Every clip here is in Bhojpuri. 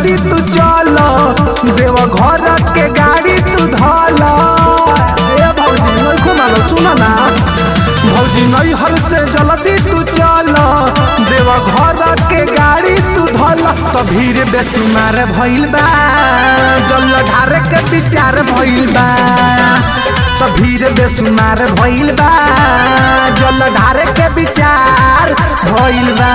जल्दी तू चल देव घर के गाड़ी तू धल ए भौजी नहीं घुमालो सुन ना भौजी नहीं हर से जल्दी तू चल देव घर के गाड़ी तू धल तो भीड़ बेसुमार भइल बा जल ढारे के विचार भइल बा तो भीड़ बेसुमार भइल बा जल ढारे के विचार भइल बा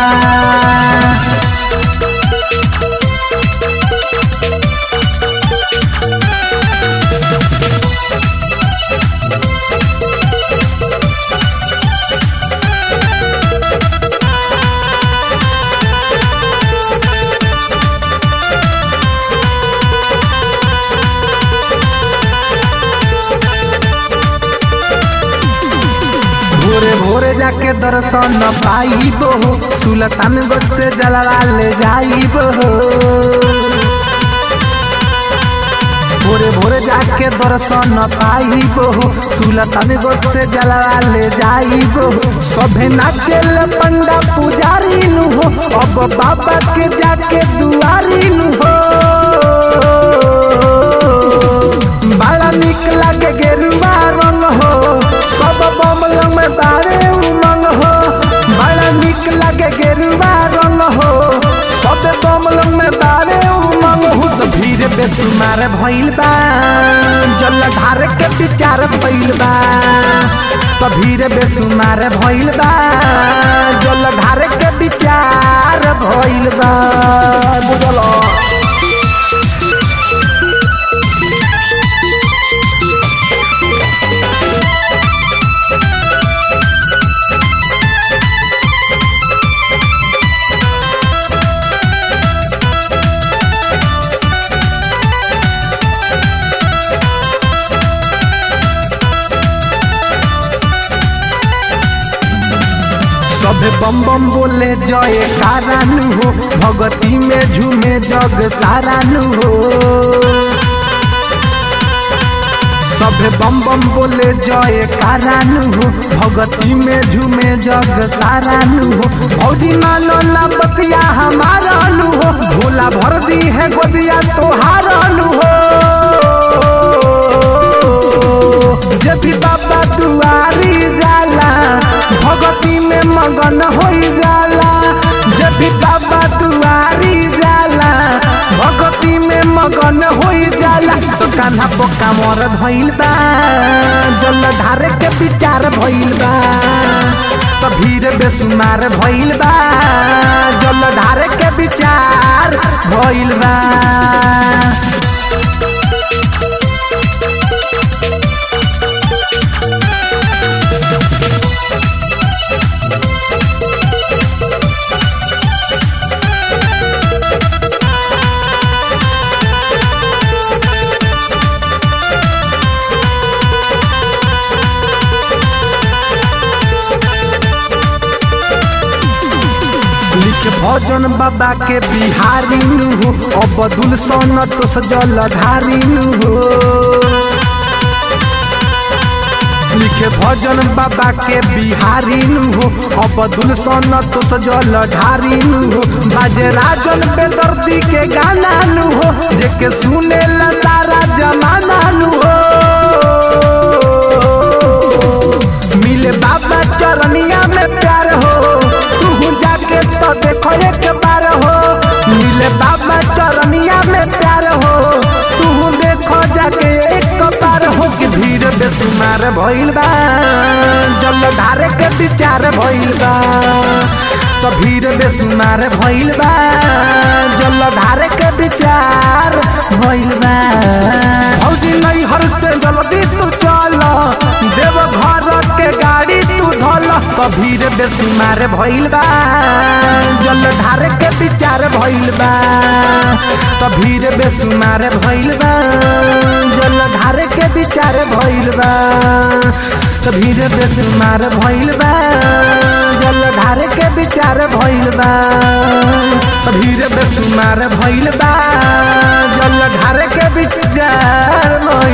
भोरे भोरे जाके दर्शन पाइब हो सुल्तान से जलवा ले जाइब हो भोरे भोरे जाके दर्शन पाइब हो सुल्तान से जलवा ले जाइब हो सभे नाचेल पंडा पुजारी नु हो अब बाबा के जाके दुआरी नु हो बड़ा निक लागे गेरुआ रंग हो सब बमल में बारे उमंग हो बड़ा निक लागे गेरुआ रंग हो सब बमल में बारे उमंग हो तो भीड़ बेसुमार भइल बा जल ढार के विचार भइल बा तो भीड़ बेसुमार भइल बा जल ढार के विचार भइल बा बुझलो सभे बम बम बोले जय कारानु हो भगती में झूमे जग सारानु हो सभे बम बम बोले जय कारानु हो भगती में झूमे जग सारानु हो भौजी मानो ना बतिया हमारा नु हो भोला भर दी है गोदिया तोहारा नु हो जब भी बाबा दुआरी जाला भगती में मगन हो जाला जब भी बाबा दुआरी जाला भगती में मगन हो जाला तो कान्हा पोका मोर भइल बा जल ढारे के विचार भइल बा तो भीड़ बेसुमार भइल बा जल ढारे के विचार भइल बा लिख भजन बाबा के बिहारी नु हो अबदुल सन तो सजल धारी नु हो लिखे भजन बाबा के बिहारी नु हो अबदुल सन तो सजल धारी नु हो बाजे राजन बेदर्दी के गाना नु हो जेके सुने ला सारा जमाना नु हो मिले बाबा चरनिया में प्यार हो तू जाके तो देखो एक बार हो मिले बाबा चरनिया में प्यार हो तू देखो जाके एक बार हो कि भीड़ बेसुमार भइल बा जल ढारे के विचार भइल बा तो भीड़ बेसुमार भइल बा जल ढारे के विचार भइल बा भौजी नहीं हर से जल्दी तू चल देव घर के गाड़ी तू धल तो भीड़ बेसुमार भइल बा जल ढारे के विचार भइल बा तो भीड़ बेसुमार भइल बा जल ढारे के विचार भइल बा तो भीड़ बेसुमार भइल बा जल ढारे के विचार भइल बा तो भीड़ बेसुमार भइल बा जल ढारे के विचार भइल